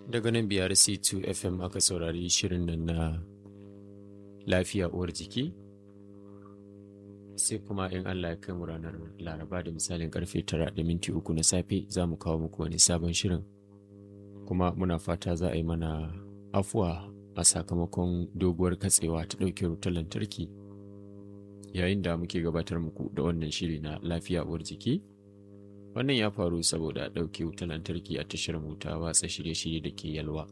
daga nan biyar c2 fm aka saurari shirin nan na lafiya uwar jiki sai kuma in allah ya kai mu ranar laraba da misalin karfe tara da minti uku na safe za mu kawo muku wani sabon shirin kuma muna fata za a yi mana afuwa a sakamakon doguwar katsewa ta ɗauke wutar lantarki yayin da muke gabatar muku da wannan shiri na lafiya uwar jiki wannan ya faru saboda ɗauke wutar lantarki a tashar ta watsa shirye-shirye da ke yalwa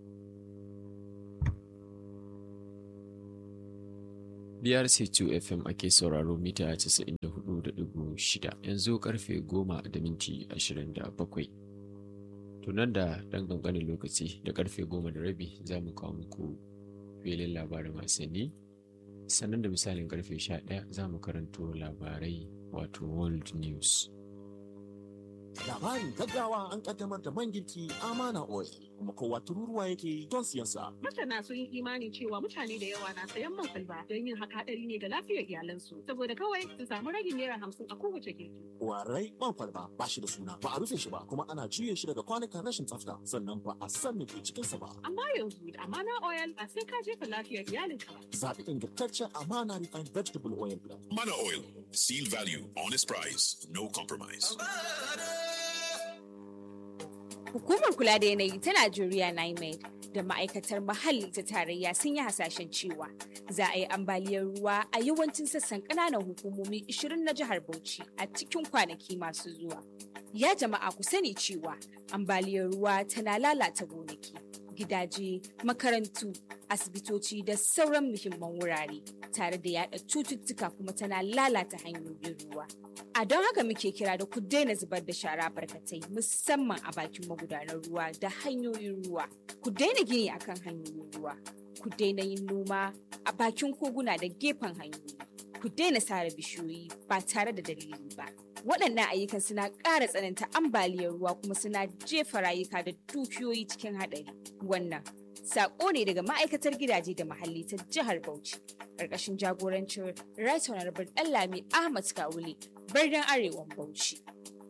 BRC2 FM ake sauraro mita 94.6 yanzu karfe 10 da minti 27. Tunan da ɗan ƙanƙanin lokaci da karfe 10 da rabi za mu kawo muku filin labarin wasanni sannan da misalin karfe 11 za mu karanto labarai wato world news. Labarin gaggawa an kaddamar da man girki Amana Oil kuma kowa tururuwa yake don siyan sa. Masana sun yi imani cewa mutane da yawa na sayan man kwalba don yin haka hadari ne ga lafiyar iyalansu saboda kawai su samu ragin naira hamsin a kowace girki. Warai man kwalba ba shi da suna ba a rufe shi ba kuma ana juye shi daga kwanukan rashin tsafta sannan ba a san me ke cikin sa ba. Amma yanzu da Amana Oil ba sai ka jefa lafiyar iyalinka ba. Zaɓi ingantaccen Amana Refined Vegetable Oil Blend. Mana Oil. Seal value, honest price, no compromise. Hukumar kula da yanayi ta Najeriya NIMED da ma'aikatar muhalli ta tarayya sun yi hasashen cewa za a yi ambaliyar ruwa a yawancin sassan ƙananan hukumomi 20 na jihar Bauchi a cikin kwanaki masu zuwa. Ya jama'a ku sani cewa ambaliyar ruwa tana lalata gonaki, gidaje, makarantu, asibitoci da sauran muhimman wurare tare da yada cututtuka kuma tana lalata hanyoyin ruwa. A don haka muke kira da ku daina zubar da shara barkatai musamman a bakin magudanar ruwa da hanyoyin ruwa. Ku daina gini akan hanyoyin ruwa. Ku daina yin noma a bakin koguna da gefen hanyoyi. Ku daina sare bishiyoyi ba tare da dalili ba. Waɗannan ayyukan suna ƙara tsananta ambaliyar ruwa kuma suna jefa rayuka da dukiyoyi cikin haɗari. Wannan Sako ne daga ma'aikatar gidaje da muhalli ta jihar Bauchi, ƙarƙashin jagorancin Right Honorable Ɗanlami Ahmad Kawule, birnin Arewan Bauchi.